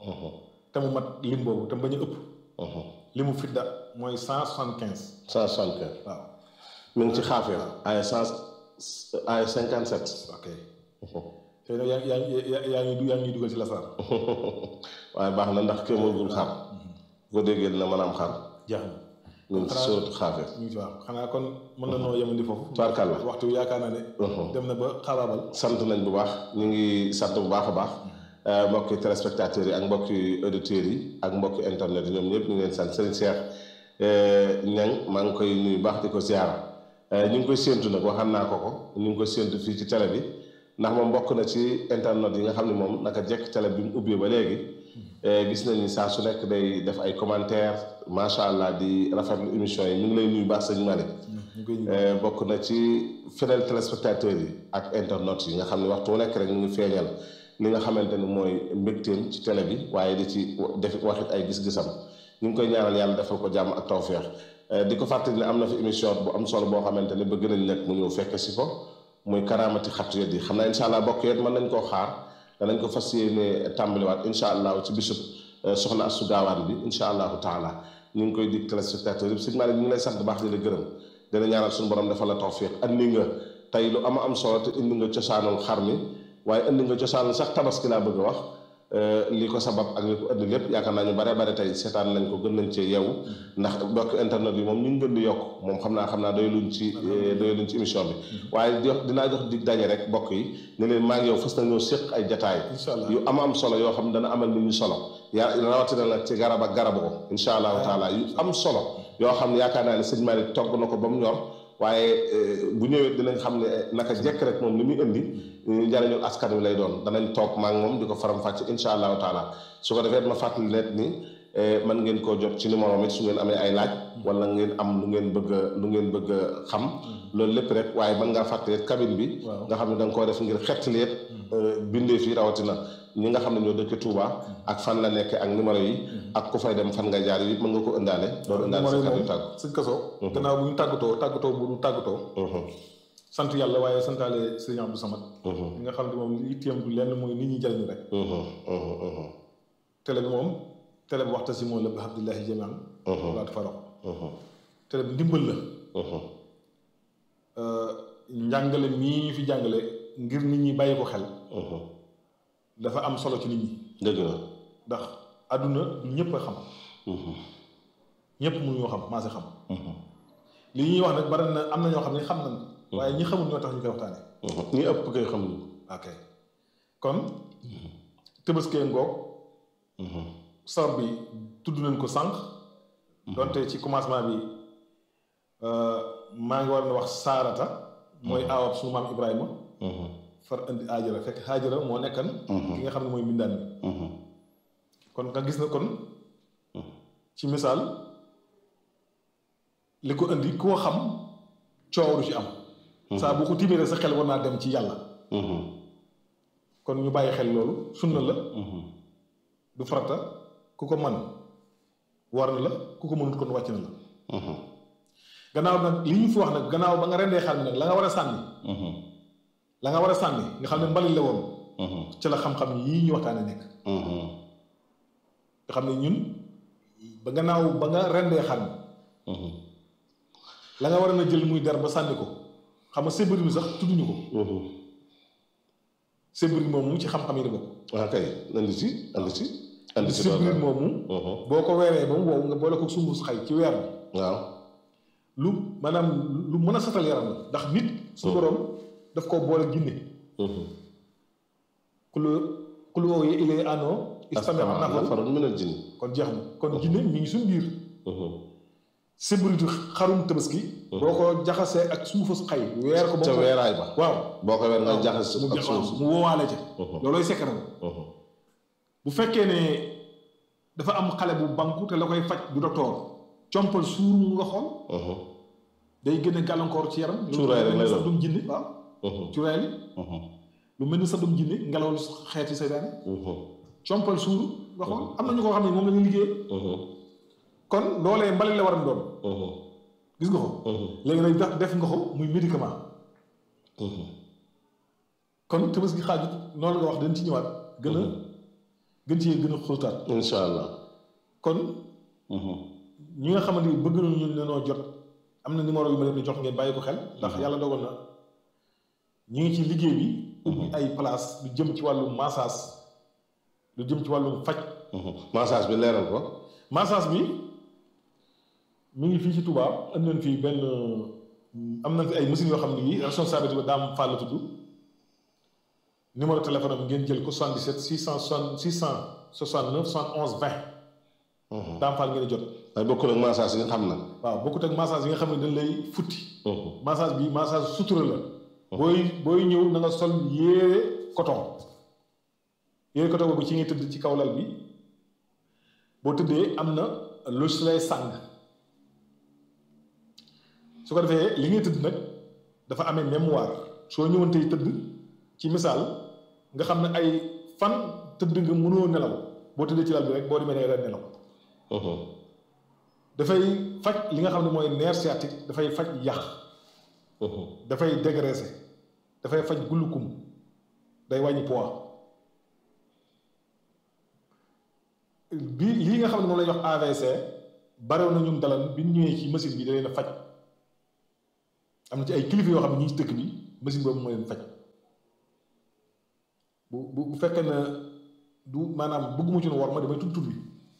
te mu mat lim boobu te mu bañ a ëpp limu fidda mooy cent soixante quinze cent soixante quinze waaw mi ngi ci xaafir ay cent ay cinquante sept ok tey nag yaa yaa yaa yaa ngi yaa ngi dugal ci la saar waaye baax na ndax kii mënul xar bu ko déggee dina mën a am xar jeex na mi ngi ci sóotu xaafir ñu ngi ci waaw xanaa kon mën na noo yemandi foofu Tubaarkàlla. waxtu yaakaar naa ne dem na ba xaabaabal sant nañ bu baax ñu ngi sant bu baax a baax mbokki téléspectateurs yi ak mbokki auditeurs yi ak mbokki internet yi ñoom ñëpp ñu ngi leen sant Serigne Cheikh Niang maa ngi koy nuyu baax di ko ziara ñu ngi koy séentu nag waxaan naa ko ko ñu ngi koy séentu fii ci télé bi ndax moom bokk na ci internet yi nga xam ne moom naka jekk télé bi mu ubbee ba léegi gis nañ ni saa su nekk day def ay commentaire macha allah di rafetlu émission yi ñu ngi lay nuyu baax sëñ Malick ñu koy ñu bokk na ci fidèle téléspectateurs yi ak internet yi nga xam ne waxtu wu nekk rek ñu ngi feeñal li nga xamante ni mooy mbégteem ci télé bi waaye di ci def waxit ay gis-gisam ñu ngi koy ñaanal yàlla defal ko jàmm ak tawféex di ko fàttali ne am na fi émission bu am solo boo xamante ne bëgg nañ nag mu ñëw fekke si ko muy karaamati xattu yet yi xam naa incha allah bokk yet mën nañ koo xaar danañ ko fas yéene tàmbaliwaat incha allah ci bisub soxna Astou Gawane bi incha allahu taala ñu ngi koy dig téléspectateurs yi sëñ Malick ñu ngi lay sant baax di la gërëm dina ñaanal suñu borom defal la tawfiq andi nga tey lu ama am solo te indi nga cosaanul xar mi waaye indi nga cosaanul sax tabaski laa bëgg a wax li ko sabab ak li ko indi lépp yaakaar naa ñu bare bare tey seetaan nañ ko gën nañ cee yeewu ndax mbokk internet yi moom ñu ngi gën di yokk moom xam naa xam naa doy luñ ci doy luñ ci émission bi waaye di dinaa jox dig daje rek mbokk yi ne leen maa ngi yow fas na ñoo séq ay jataay Incha allah. yu ama am solo yoo xam ne dana amal nit ñu solo yaa rawatina nag ci garab ak garabu ko incha allahu taala yu am solo yoo xam ne yaakaar naa ne sëñ Malick togg na ko ba mu ñor waaye bu ñëwee dinañ xam ne naka jekk rek moom li muy indi njariñul askan wi lay doon danañ toog maa ngi moom di ko faram-fàcce incha allahu taala su ko defee ma fàttali net ni man ngeen koo jot ci numéro mi su ngeen amee ay laaj wala ngeen am lu ngeen bëgg a lu ngeen bëgg a xam loolu lépp rek waaye mën ngaa fàttali cabine bi Waaw. nga xam ne da nga koo def ngir xettali yëpp bindee fii rawatina ñi nga xam ne ñoo dëkk Touba ak fan la nekk ak numéro yi ak ku fay dem fan nga jaar yi mën nga ko ëndaale door ëndaale sa kàddu tàggu sëñ kaso gannaaw bu ñu tàggatoo tàggatoo bu du tàggatoo sant yàlla waaye santaale sëriñ Abdou Samad li nga xam ne moom li itteem du lenn mooy nit ñi jariñu rek télé bi moom télé bi waxta si moom la bi abdillahi jamian laatu farax télé bi ndimbal la njàngale mii ñu fi jàngale ngir nit ñi bàyyi ko xel dafa am solo ci nit ñi dëgg la ndax àdduna du ñëpp a xam ñëpp mënuñoo xam maa si xam li ñuy wax nag bari na am na ñoo xam ne xam nañ waaye ñi xamul ñoo tax ñu koy waxtaane ñi ëpp koy xam ni ok kon tëbaskee ngoog sabab bi tudd nañ ko sànq donte ci commencement bi maa ngi war na wax saarata mooy aawab suñu maam Ibrahima far indi aajara fekk aajara moo nekkan ki nga xam ne mooy mbindaan bi kon nga gis na kon ci misaal li ko indi koo xam coow du ci am saa boo ko tiimee rek sa xel war naa dem ci yàlla kon ñu bàyyi xel loolu sunna la du farata ku ko man war na la ku ko mënut kon wàcc na la gannaaw nag li ñu fi wax nag gannaaw ba nga rendee xar mi nag la nga war a sànni la nga war a sànni nga xam ne mbalit la woon ci la xam-xam yii ñu waxtaane nekk nga xam ne ñun ba gannaaw ba nga rendee xar mi la nga war a na jël muy der ba sànni ko xam nga sébri bi sax tudduñu ko sébri moomu ci xam-xam yi la bokk waaw kay andi ci andi ci andi ci sébri moomu boo ko weeree ba mu wow nga boole ko sumbus xay ci weer bi waaw lu maanaam lu mën a satal yaram la ndax nit su borom daf ko boole jinne kulu kulu oo ye ilee ano istame nafaru nafarun minal jinni kon jeex na kon jinne mi ngi suñ biir sébritu xarum tabaski boo ko jaxasee ak suufus xay weer ko ba ca mu weeraay ba waaw boo ko weer nga jaxas mu ak jax suuf mu woowaale ca loolooy sekkaram bu fekkee ne dafa am xale bu banku te la koy faj du docteur compal suuru nga xool day gën a gàllankoor ci yaram Cuuraay rek lay sax doon. dum jinne waaw cuuraay li lu mel ni sax dum jinne ngelaw lu xeeti seytaane compal suuru nga xool am na ñu ko xam ne moom la ñu liggéey kon loolee mbalit la war a doon gis nga ko léegi nag def def nga ko muy médicament kon tabaski xaajut noonu nga wax dañ ci ñëwaat gën a gën ci gën a xóotaat incha allah kon ñi nga xamante ni bëgg nañu ne noo jot am na numéro yu ma leen di jox ngeen bàyyi ko xel ndax yàlla dogal na ñu ngi ci liggéey bi ubbi ay place lu jëm ci wàllu massage lu jëm ci wàllu faj massage bi leeral ko massage bi mi ngi fii ci Touba am nañ fii benn am nañ fi ay machines yoo xam ne yii responsabilité ba daam Fall la tudd numéro téléphone am ngeen jël ko 77 660 669 71 20 daam Fall ngeen di jot ay bokkul ak massage yi nga xam nag waaw bokkut ak massage yi nga xam ne dañ lay futti massage bi massage sutura la booy booy ñëw na nga sol yére coton yére coton boobu ci ngay tëdd ci kaw lal bi boo tëddee am na lu si lay sàng su ko defee li ngay tëdd nag dafa amee mémoire soo ñëwoon tey tëdd ci misaal nga xam ne ay fan tëdd nga mënoo nelaw boo tëddee ci lal bi rek boo demee da nga nelaw dafay faj li nga xam ne mooy nerf sciatique dafay faj yàq dafay dégraisser dafay faj gulukum day wàññi poids bi lii nga xam ne moom lay wax AVC barew na ñun dalal bi ñu ñëwee ci machine bi da leen a faj am na ci ay kilifa yoo xam ne ñi ci dëkk bi machine boobu moo leen faj bu bu bu fekkee ne du maanaam bëgguma ci nu war ma damay tudd tudd bi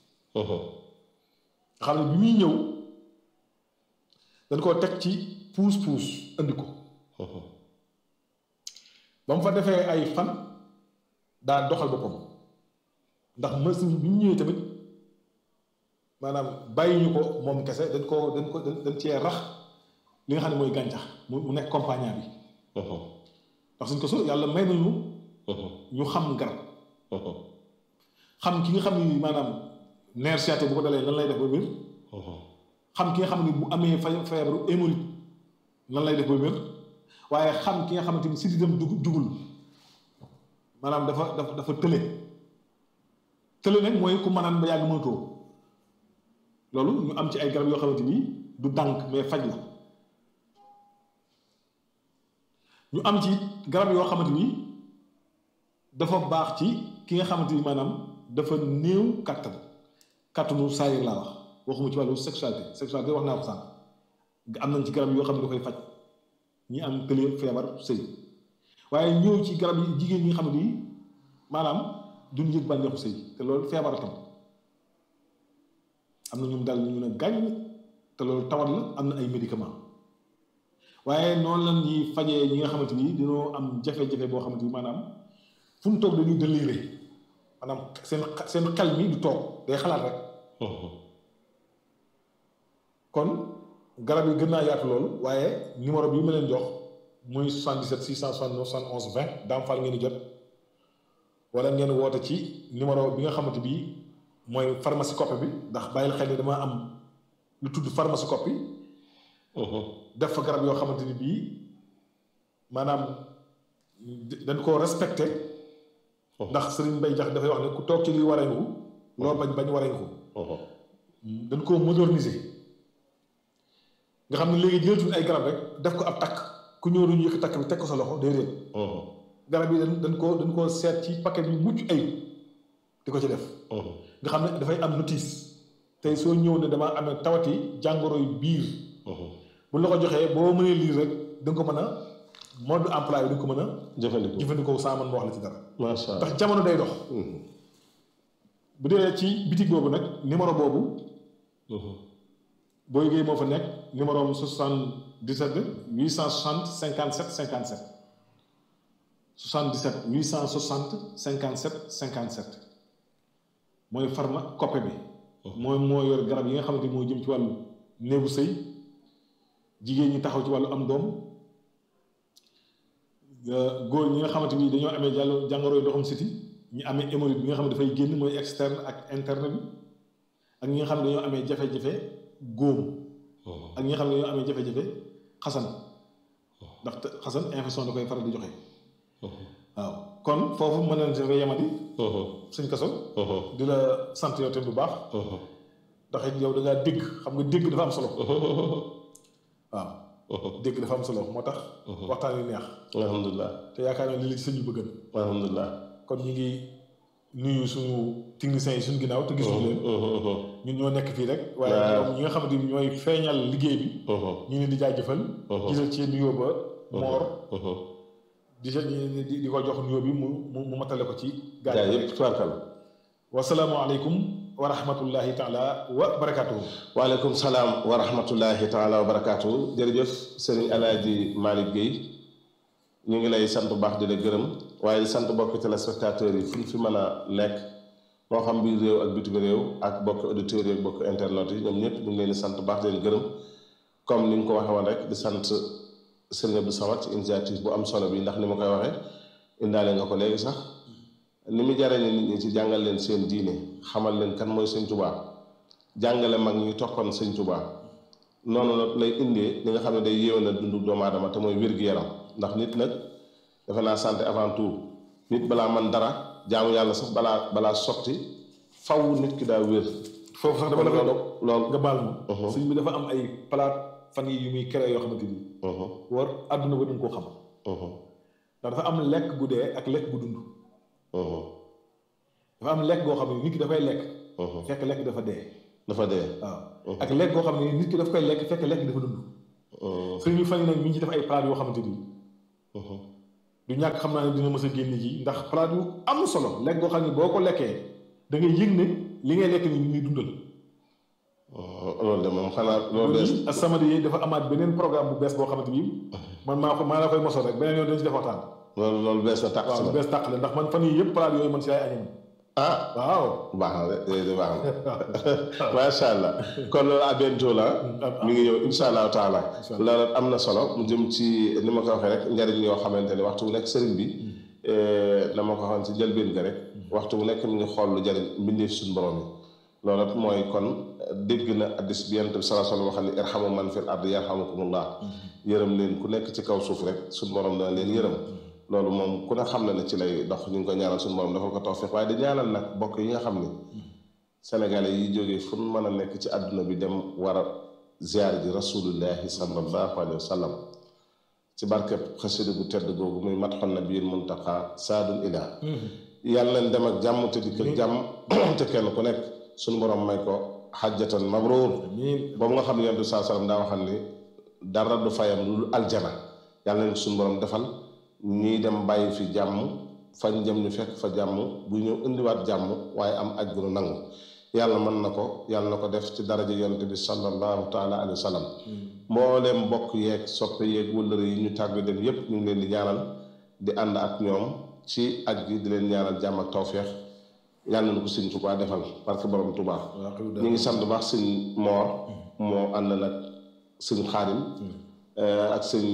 nga xam ne bi muy ñëw dañ koo teg ci puus puus andi ko ba mu fa defee ay fan daa doxal boppam ndax machine bi ñu ñëwee tamit maanaam bàyyi ñu ko moom kese dañ ko dañ ko dañ cee rax li nga xam ne mooy gàncax mu mu nekk compagnie bi ndax suñ ko so yàlla may nañu ñu xam garab xam ki nga xam ni maanaam nerf sciatique bu ko dalee lan lay def ba wér xam ki nga xam ne bu amee fa feebaru hémorroïde lan lay def ba wér waaye xam ki nga xamante ni sididam dug dugul maanaam dafa dafa dafa tële tële nag mooy ku mënaan ba yàgg mënatoo loolu ñu am ci ay garab yoo xamante ni du dànk mais faj la ñu am ci garab yoo xamante ni dafa baax ci ki nga xamante ni maanaam dafa néew kàttan kàttanu saayir laa wax waxuma ci wàllu sexualité sexualité wax naa ko sànq am nañ ci garab yoo xam ne da koy faj ñi am tële feebar sëy waaye ñëw ci garab yi jigéen ñi nga xam ne nii maanaam duñ yëg bànneexu sëy te loolu feebar tam am na ñum daal ñu ne gàññ te loolu tawat la am na ay médicament waaye noonu la ñuy fajee ñi nga xamante ni dañoo am jafe-jafe boo xamante ni maanaam fu mu toog dañuy déliré maanaam seen seen xel mi du toog day xalaat rek kon garab yi gën naa yaatu loolu waaye numéro bi ma leen jox muy 77 669 71 20 daam fal ngeen di jot wala ngeen woote ci numéro bi nga xamante bii mooy pharmacie copie bi ndax bàyyil xel ni dama am lu tudd pharmacie copie def fa garab yoo xamante ni bii maanaam dañ koo respecté ndax Serigne Mbaye Jax dafay wax ne ku toog ci lii wareeku loo bañ bañ wareeku dañ koo moderniser nga xam ne léegi jëlatuñ ay garab rek def ko ab takk ku ñëw duñu yëkk takk bi teg ko sa loxo déedéet garab yi dañ dañ koo dañ koo seet ci paquet yu mucc ayib di ko ci def nga xam ne dafay am notice tey soo ñëw ne dama amee tawati jàngoro yu biir bu la ko joxee boo mënee lire rek da nga ko mën a mode emploi bi da nga ko mën a jëfandikoo jëfandikoo saa man ma wax la ci dara macha allah ndax jamono day dox bu dee ci bitig boobu nag numéro boobu boo yëgee moo fa nekk numéro am 77 860 57 57 77 860 57 57 mooy pharma coppe bi mooy moo yor garab yi nga xamante ni moo jëm ci wàllu néegu sëy jigéen ñi taxaw ci wàllu am doom góor ñi nga xamante ni dañoo amee jàll jàngoroy ndoxum siti ñi amee hémorroïde bi nga xam ne dafay génn mooy externe ak interne bi ak ñi nga xam ne dañoo amee jafe-jafe góom ak ñi nga xam ne ñoo amee jafe-jafe xasan ndax xasan infection da koy faral di joxe waaw kon foofu mën nañ si yemati suñ kaso di la sant yow tamit bu baax ndax it yow da ngaa dégg xam nga dégg dafa am solo waaw dégg dafa am solo moo tax waxtaan wi neex alhamdulilah te yaakaar naa li la ci sëñ bi bëggan alhamdulilah kon ñu ngi nuyu suñu techniciens yi suñu ginnaaw te gisuñu leen ñun ñoo nekk fii rek waaye ñoom ñi nga xamante ni ñooy feeñal liggéey bi ñu leen di jaajëfal gisal ci nuyoo ba moor di di di ko jox nuyoo bi mu mu mu matale ko ci gaa yëpp tubaarkal wasalaamualeykum wa rahmatullahi taala wa barakaatuhu waaleykum salaam wa rahmatullahi taala wa barakaatuhu jërëjëf sëriñ alaaji Malick Guèye ñu ngi lay sant bu baax di la gërëm waaye di sant bokk téléspectateurs yi fu ñu fi mën a nekk moo xam biir réew ak bitim réew ak bokk auditeurs yi ak bokk internet yi ñoom ñëpp ñu ngi leen di sant bu baax di leen gërëm comme ni nga ko waxee woon rek di sant sëriñ Abdou Samad ci initiative bu am solo bi ndax ni ma koy waxee indaale nga ko léegi sax ni mu jariñe nit ñi ci jàngal leen seen diine xamal leen kan mooy sëñ Tuubaa jàngale mag ñi toppoon sëñ Tuubaa noonu nag lay indee li nga xam ne day yéwénal dundu doomu aadama te mooy wér-gu-yaram ndax nit nag defe naa santé avant tout nit balaa man dara jaamu yàlla sax balaa balaa sotti faw nit ki daa wér foofu sax dama la koy dog loolu nga baal ma sëñ bi dafa am ay palaat fan yi yu muy créé yoo xamante ni war àdduna ba duñ koo xam ndax dafa am lekk gu dee ak lekk gu dund dafa am lekk goo xam ne nit ki dafay lekk fekk lekk dafa dee dafa dee waaw ak lekk goo xam ne nit ki daf koy lekk fekk lekk dafa dund sëñ bi fan yi nag mi ngi ci def ay palaat yoo xamante ni du ñàkk xam naa ne dina mës a génn ji ndax palaat yu am solo lekk goo xam ne boo ko lekkee da ngay yëg ne li ngay lekk ni muy dundal loolu de moom xanaa loolu bees As-Samadiyya yi dafa amaat beneen programme bu bees boo xamante ni man maa ko maa la koy mosoo rek beneen yoon dañu ci def waxtaan loolu loolu bees na tàq waaw lu bees tàq la ndax man fan yii yëpp palaat yooyu man si ay añam ah waaw baax na de de baax na macha allah kon loolu à bientôt la mi ngi ñëw insha allahu taala loolu am na solo mu jëm ci ni ma ko waxee rek njariñ yoo xamante ne waxtu bu nekk sëriñ bi na ma ko waxoon ci njëlbeen ga rek waxtu bu nekk mi ngi xool lu jariñ mbindeef suñu borom yi loolu rek mooy kon dégg na addis bi yonent bi sallallahu alayhi wa sallam wax ni irhamu man fil ardi yarhamukumullah yërëm leen ku nekk ci kaw suuf rek suñu borom dana leen yërëm loolu moom ku ne xam na ne ci lay dox ñu ngi ko ñaanal suñu borom defal ko tawfiq waaye di ñaanal nag bokk yi nga xam ni sénégalais yi jógee fu mu mën a nekk ci àdduna bi dem war a ziar ji rasulullahi sallallahu alayhi wa sallam ci barkeb xasida gu tedd googu muy matxon na biir muntaqa saadul ila yàlla leen dem ak jàmm te dikk ak jàmm te kenn ku nekk suñu borom may ko xajjatan mabruur boobu nga xam ne yonent bi saa sallam daa waxal ni dara du fayam lu aljana yàlla leen suñu borom defal ñii dem bàyyi fi jàmm fañ jëm ñu fekk fa jàmm bu ñëw indiwaat jàmm waaye am aj gu nu nangu yàlla mën na ko yàlla na ko def ci daraja yonent bi sallallahu taala alayhi wa sallam mbooleem mbokk yeeg soppe yeeg wëllëre yi ñu tàgg dem yépp ñu ngi leen di ñaanal di ànd ak ñoom ci aj gi di leen ñaanal jàmm ak tawféex yàlla na ko sëñ Tuubaa defal parce que borom Tuubaa ñu ngi sant baax sëñ Moor moo ànd nag sëñ Xaadim ak sëñ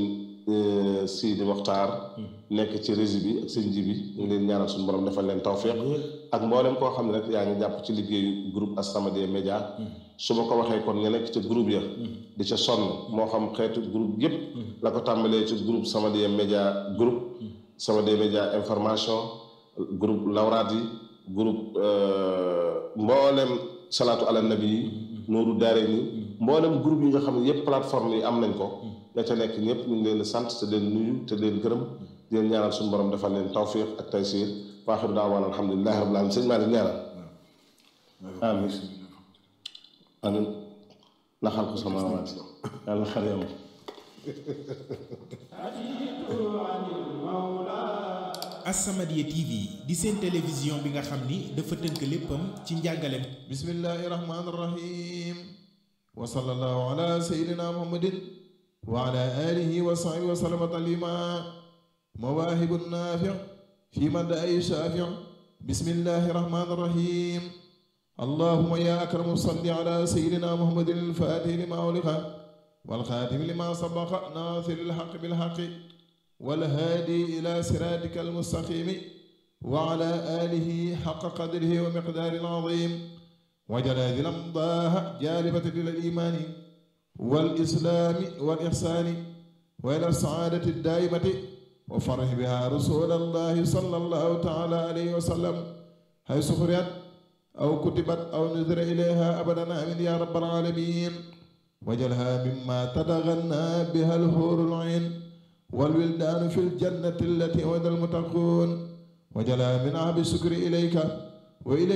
Sidi Moxtaar nekk ci régie bi ak sëñ ji bi ñu ngi leen ñaanal suñu borom defal leen tawféex ak mboolem koo xam ne rek yaa ngi jàpp ci liggéeyu groupe As-Samadiyya Média su ma ko waxee kon nga nekk ca groupe ya di ca sonn moo xam xeetu groupe yépp la ko tàmbalee ci groupe Samadiyya Média groupe Samadiyya Média information groupe lawraat yi groupe mboolem salaatu ala nabi yi nooru daare ni mboolem groupe yi nga xam ne yépp plateforme yi am nañ ko ña ca nekk ñëpp ñu ngi leen di sant te leen nuyu te leen gërëm di leen ñaanal suñu borom defal leen tawfiq ak taysiir waaxiru daawaan alhamdulilahi rabbil alamin sëñ Malick ñaanal amin amin naxal ko sama waat yàlla xar yam As-Samadiyya TV di seen télévision bi nga xam ni dafa tënk léppam ci njàngaleem bismillahi rahmaani rahim wa sallallahu ala sayyidina muhammadin wa ala alihi wa sahbihi wa sallama taslima mawaahibu naafi' fi madaa'i shaafi' bismillahi rahmaani rahim allahumma ya akramu salli ala sayyidina muhammadin al-faatihi lima ughliqa wal khaatimi lima sabaqa naasiri al-haqqi bil haqqi والهادي إلى صراطك المستقيم وعلى آله حق قدره ومقدار العظيم وجل هذه الأمضاء جالبة إلى الإيمان والإسلام والإحسان وإلى السعادة الدائمة وفرح بها رسول الله صلى الله تعالى عليه وسلم حيث قرأت أو كتبت أو نذر إليها أبدا آمين يا رب العالمين وجلها مما تتغنى بها الحور العين والولدان في الجنة التي وعد المتقون وجلها من عاب الشكر إليك وإليك